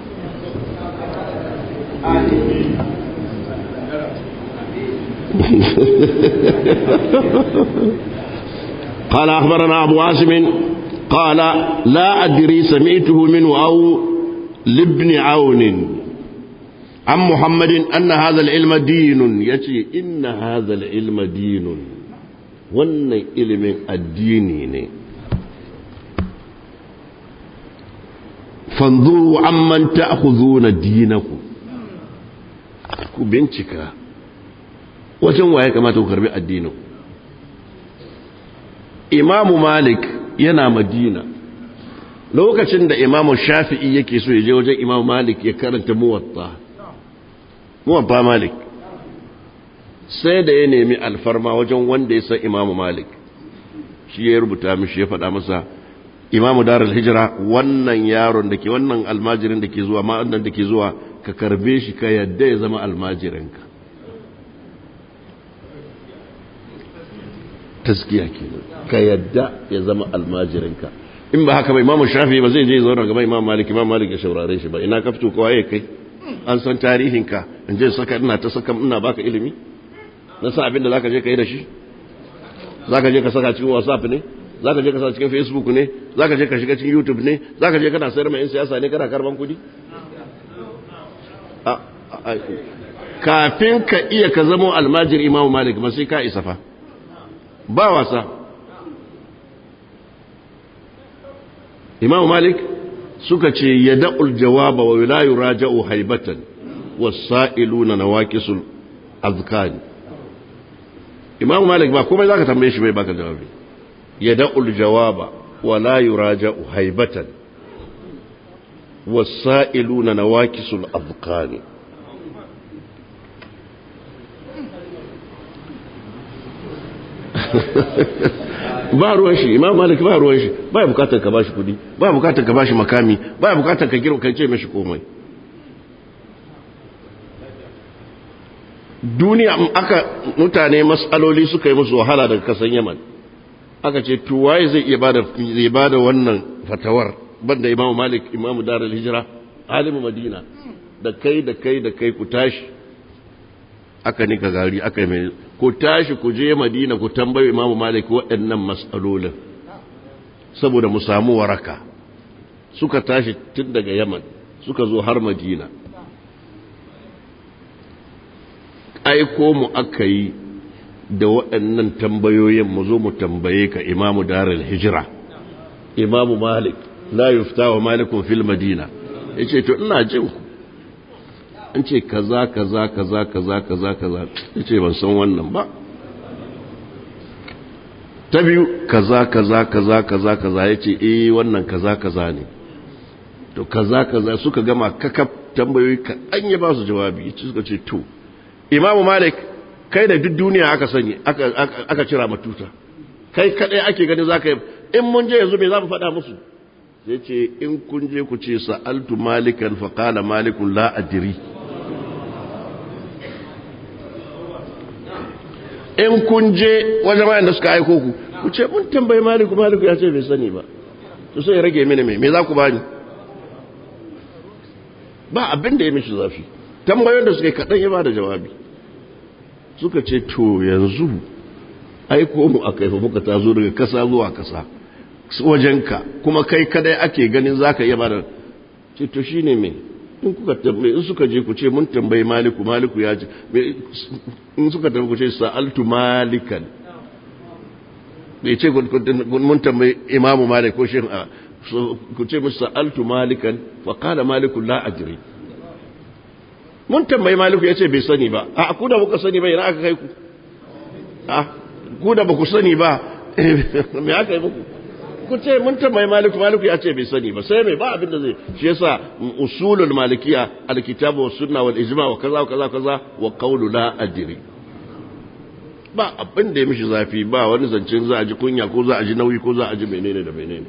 قال أخبرنا أبو عاصم قال لا أدري سمعته منه أو لابن عون عن محمد أن هذا العلم دين يتي إن هذا العلم دين وأن علم الدين فانظروا عمن تأخذون دينكم ku bincika wajen waye kamata ku karbi addinin imamu malik yana madina lokacin da imamu shafi'i yake so ya je wajen imamu malik ya karanta muwatta muwatta malik sai da ya nemi alfarma wajen wanda ya san imamu malik shi ya rubuta mishi ya faɗa masa imamu darul hijira wannan yaron da ke wannan almajirin da ke zuwa ma'annan da ke zuwa ka karbe shi ka yadda ya zama almajirinka taskiya ke ka yadda ya zama almajirinka in ba haka ba imamu shafi ba zai je zauna gaba imam malik imam malik ya shaurare shi ba ina ka fito kowa ya kai an san tarihinka in je saka ina ta saka ina baka ilimi na sa abin da zaka je ka yi da shi zaka je ka saka cikin whatsapp ne zaka je ka saka cikin facebook ne zaka je ka shiga cikin youtube ne zaka je kana sayar mai yan siyasa ne kana karban kudi kafin ka iya ka zama almajir imam malik ba sai ka isa fa ba wasa imam malik suka ce ya da'ul jawaba wa la yuraja'u haibatan wasa'iluna nawaqisul azkari imam malik ba komai zaka tambaye shi bai baka jawabi ya da'ul jawaba wa la yuraja'u haibatan wasa'iluna nawaqisul azkari ba ruwan shi imam malik ba ruwan shi ba bukatar ka bashi kudi ba bukatar ka bashi makami ba bukatar ka girma kan ce mashi komai duniya aka mutane matsaloli suka yi musu wahala daga kasan yaman aka ce tuwaye zai iya bada zai bada wannan fatawar banda imamu malik imamu darul hijira alimu madina da kai da kai da kai ku tashi aka nika gari aka mai ku tashi ku je madina ku tambayi imamu malik waɗannan matsalolin saboda mu samu waraka suka tashi tun daga yaman suka zo har madina aiko mu aka yi da waɗannan tambayoyin mu zo mu tambaye ka imamu darul hijira imamu malik la yufta wa malikun fil madina yace to ina jin ku an ce kaza kaza kaza kaza kaza kaza yace ban san wannan ba ta biyu kaza kaza kaza kaza kaza yace eh wannan kaza kaza ne to kaza kaza suka gama kakaf tambayoyi ka an ya ba su jawabi suka ce to imamu malik kai da duk duniya aka sani aka cira matuta kai kadai ake gani za ka yi in mun je yanzu me za mu faɗa musu sai ce in kun je ku ce sa'altu malikan faƙala malikun la adiri in kun je wajen mayan da suka aiko ku ku ce mun tambayi maliku maliku ya ce bai sani ba to sai ya rage mini mai me za ku bani ba abin da ya mishi zafi tambayoyin da suka yi kaɗan ya ba da jawabi suka ce to yanzu aiko mu a kaifa muka ta zo daga kasa zuwa kasa wajenka kuma kai kadai ake ganin za ka iya ba da ce to shi ne mai in kuka tambaye in suka je ku ce mun tambayi maliku maliku ya ce in suka tambaye ku ce sa'altu malikan bai ce mun tambayi imamu malik ko shi ku ce musu sa'altu malikan fa qala maliku la ajri mun tambayi maliku ya ce bai sani ba a ku da muka sani ba ina aka kai ku a ku da ba ku sani ba me aka yi muku ku ce mun tambayi maliku maliku ya ce bai sani ba sai mai ba abin da zai shi yasa usulul malikiya alkitabu was sunna wal ijma wa kaza wa kaza kaza wa qawlu la adri ba abin da ya mishi zafi ba wani zancen za a ji kunya ko za a ji nauyi ko za a ji menene da menene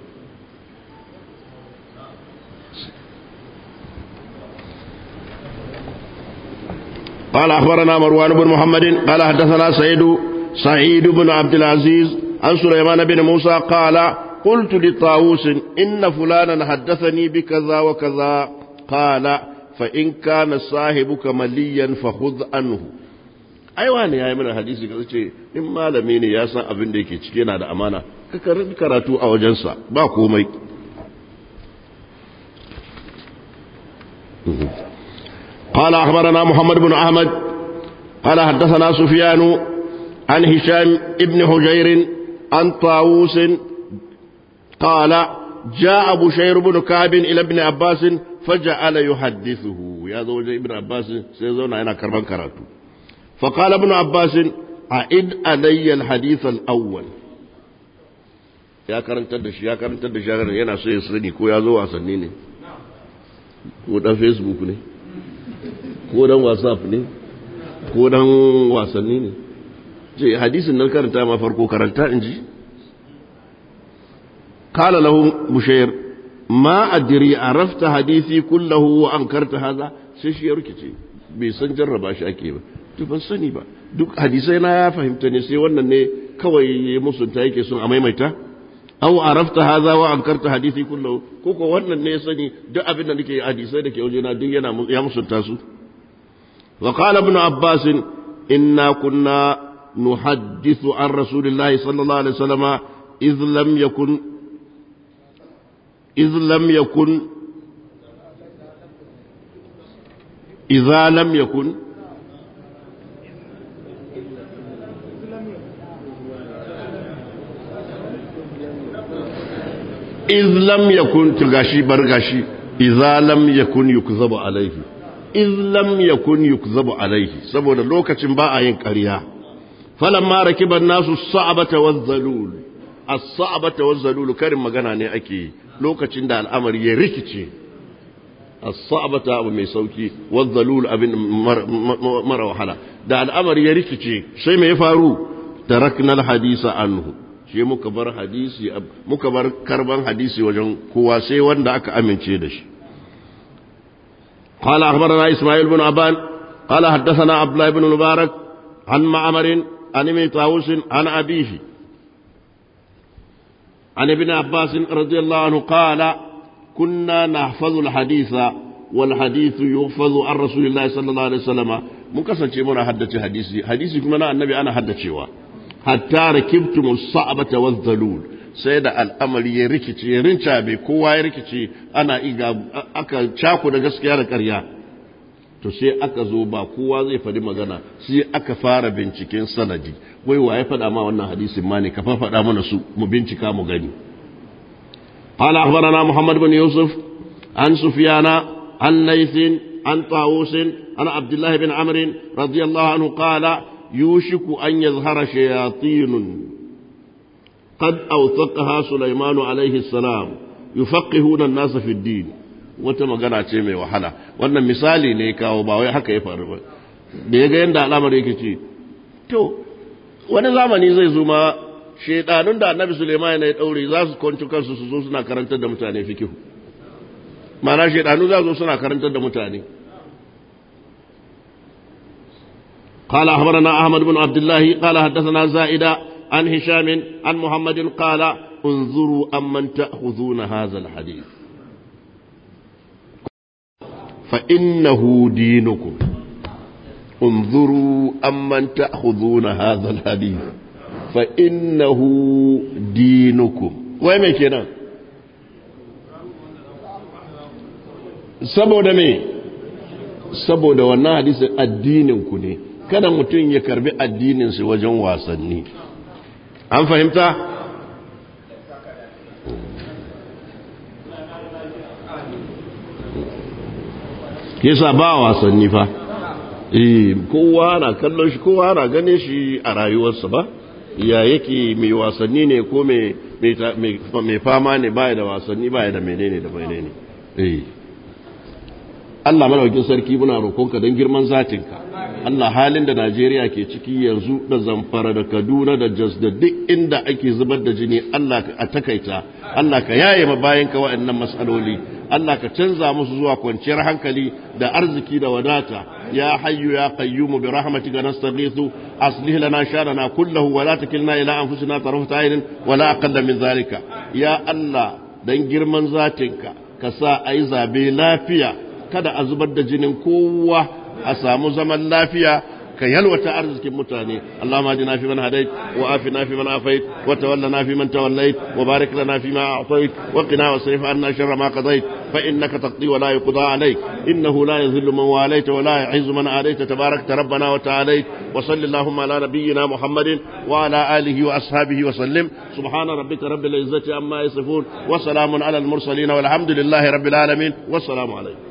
قال أخبرنا مروان بن محمد قال حدثنا سيد سعيد بن عبد العزيز عن سليمان بن موسى قال قلت لطاووس إن فلانا حدثني بكذا وكذا قال فإن كان صاحبك مليا فخذ عنه aiwa ne ya yi mana hadisi ka ce in malami ne ya san abin da yake cike yana da amana ka karbi karatu a wajensa ba komai قال أخبرنا محمد بن أحمد قال حدثنا سفيان عن هشام ابن حجير عن طاووس قال جاء بشير بن كعب إلى ابن عباس فجعل يحدثه يا زوج ابن عباس سيزون أنا كربان كراتو فقال ابن عباس أعد علي الحديث الأول ya karantar da shi ya karantar da shi yana so ya sani ko ya zo wasanni ne ko dan facebook ne ko dan whatsapp ne ko dan wasanni ne ce hadisin nan karanta ma farko karanta in ji kala lahu bushayr ma adri arafta hadisi kullahu wa ankarta hadha sai shi ya rikice bai san jarraba shi ake ba to ban sani ba duk hadisai na ya fahimta ne sai wannan ne kawai musunta yake son a maimaita aw arafta hadha wa ankarta hadisi kullahu ko ko wannan ne ya sani duk abin da nake hadisai da ke wajena duk yana ya musunta su وقال ابن عباس إنا كنا نحدث عن رسول الله صلى الله عليه وسلم إذ لم يكن إذ لم يكن إذا لم يكن إذ لم يكن تلغاشي برغاشي إذا لم يكن يكذب عليه iz lam yakun yukzabu alaihi saboda lokacin ba a yin ƙarya falamma rakiban nasu sa'abata wazzalul as-sa'abata wazzalul karin magana ne ake lokacin da al'amari ya rikice as-sa'abata abu mai sauki wazzalul abin mara wahala da al'amari ya rikice sai me ya faru tarakna al-hadisa anhu shi muka bar hadisi muka bar karban hadisi wajen kowa sai wanda aka amince da shi قال أخبرنا إسماعيل بن أبان قال حدثنا عبد الله بن المبارك عن معمر عن ابن طاووس عن أبيه عن ابن عباس رضي الله عنه قال كنا نحفظ الحديث والحديث يحفظ عن رسول الله صلى الله عليه وسلم mun kasance muna haddace hadisi hadisi kuma na annabi ana haddacewa hatta rakibtum as-sa'bata waz-zalul sai da al'amari ya rikice ya rinca bai kowa ya rikice ana iga aka cako da gaskiya da ƙarya to sai aka zo ba kowa zai faɗi magana sai aka fara binciken sanadi wai wa ya faɗa ma wannan hadisin ma ne ka faɗa mana su mu bincika mu gani قال أخبرنا محمد بن يوسف عن سفيان عن ليث عن طاووس عن عبد الله بن عمرو رضي الله عنه قال يوشك أن يظهر شياطين قد أوثقها سليمان عليه السلام يفقهون الناس في الدين wata magana ce mai wahala wannan misali ne kawo ba wai haka ya faru ba da ya ga yadda al'amari yake ce to wani zamani zai zo ma shaidanun da annabi suleiman ya daure za su kwanci kansu su zo suna karantar da mutane fikihu ma'ana shaidanu za zo suna karantar da mutane قال أخبرنا أحمد بن عبد الله قال حدثنا زائدة عن هشام عن محمد قال انظروا أمن تأخذون هذا الحديث فإنه دينكم انظروا أمن تأخذون هذا الحديث فإنه دينكم وين كنا saboda me saboda wannan hadisin addininku ne kada mutum ya karbi addininsu wajen wasanni an fahimta yasa ba wasanni fa eh kowa na kallon shi kowa na gane shi a rayuwarsa ba ya yake mai wasanni ne ko mai fama ne baya da wasanni baya da menene da menene eh Allah madaukin sarki muna roƙonka don girman zatinka Allah halin da Najeriya ke ciki yanzu da Zamfara da Kaduna da Jos da duk inda ake zubar da jini Allah a takaita Allah ka yaye ma bayan ka waɗannan matsaloli Allah ka canza musu zuwa kwanciyar hankali da arziki da wadata ya hayyu ya qayyumu bi rahmatika nastaghithu aslih lana sharana kullahu wa la takilna ila anfusina tarfata aynin wa la aqalla min zalika ya Allah dan girman zatinka ka sa ayi zabe lafiya kada a zubar da jinin kowa a samu zaman lafiya ka yalwata arzikin mutane Allah ma jina fi man hadait wa afina fi man afait wa tawallana fi man tawallait wa barik lana fi ma a'tait wa qina wasrif anna sharra ma qadait fa innaka taqdi wa la yuqda alayk innahu la yadhillu man walayt wa la yu'izzu man adayt tabarakta rabbana wa ta'alayt wa salli allahumma ala nabiyyina muhammadin wa ala alihi wa ashabihi wa sallim subhana rabbika rabbil izzati amma yasifun wa salamun ala al mursalin walhamdulillahi rabbil alamin wassalamu alaykum